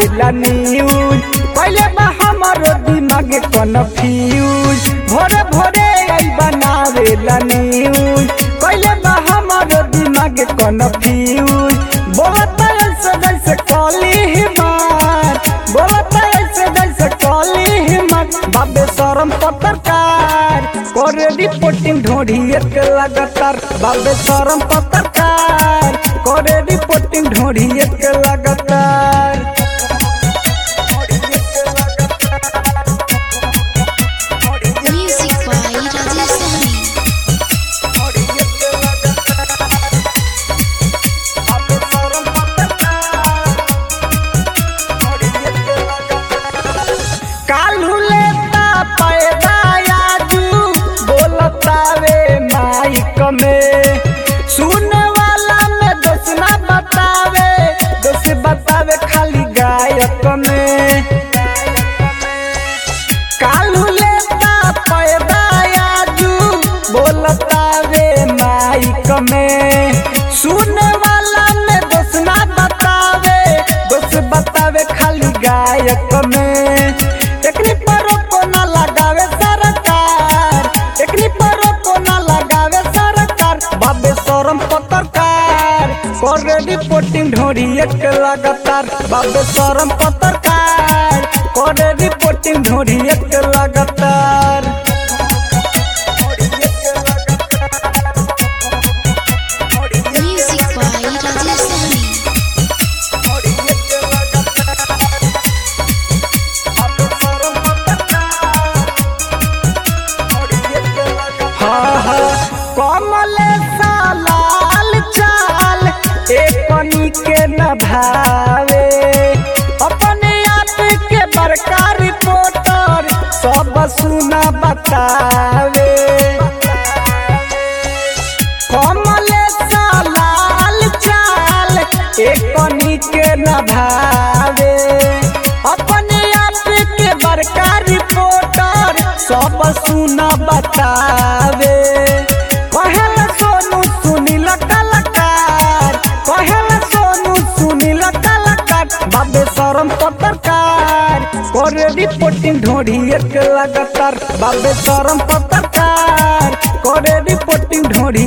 बनावेला न्यूज पहले बा हमारो दिमाग कन्फ्यूज भोरे भोरे आई बनावेला न्यूज पहले बा हमारो दिमाग कन्फ्यूज बोलता ऐसे जैसे कॉली हिमार बोलता ऐसे जैसे कॉली हिमार बाबे शरम पत्रकार करे रिपोर्टिंग ढोढ़ी एक लगातार बाबे शरम पत्रकार करे रिपोर्टिंग ढोढ़ी एक लगातार Music by Rajesh Sahni. कालू लेता पैदा आजू बोलतावे माइक में सुने वाला में दोष ना बतावे दोष बतावे खाली गायक में कालू लेता पैदा आजू बोलतावे माइक में सुने वाला में दोष ना बतावे दोष बतावे खाली गायक में एकनी पर को ना लगावे सरकार एकनी पर को ना लगावे सरकार बाबे शरम पत्रकार करे रिपोर्टिंग ढोरी एक लगातार बाबे शरम पत्रकार करे रिपोर्टिंग ढोरी एक लगातार Music by Rajesh Sahni. हाँ हाँ कमल सालाल चाल एकनी के न भावे अपने आप के बड़का रिपोर्टर सब सुना बतावे कमल सालाल चाल एकनी के न भावे अपने आप के बड़का रिपोर्टर सब सुना बतावे कहल सोनू सुनील कलाकार कहल सोनू सुनील कलाकार बाबे शरम पत्रकार करे रिपोर्टिंग ढोढ़ी एक लगातार बाबे शरम पत्रकार करे रिपोर्टिंग ढोढ़ी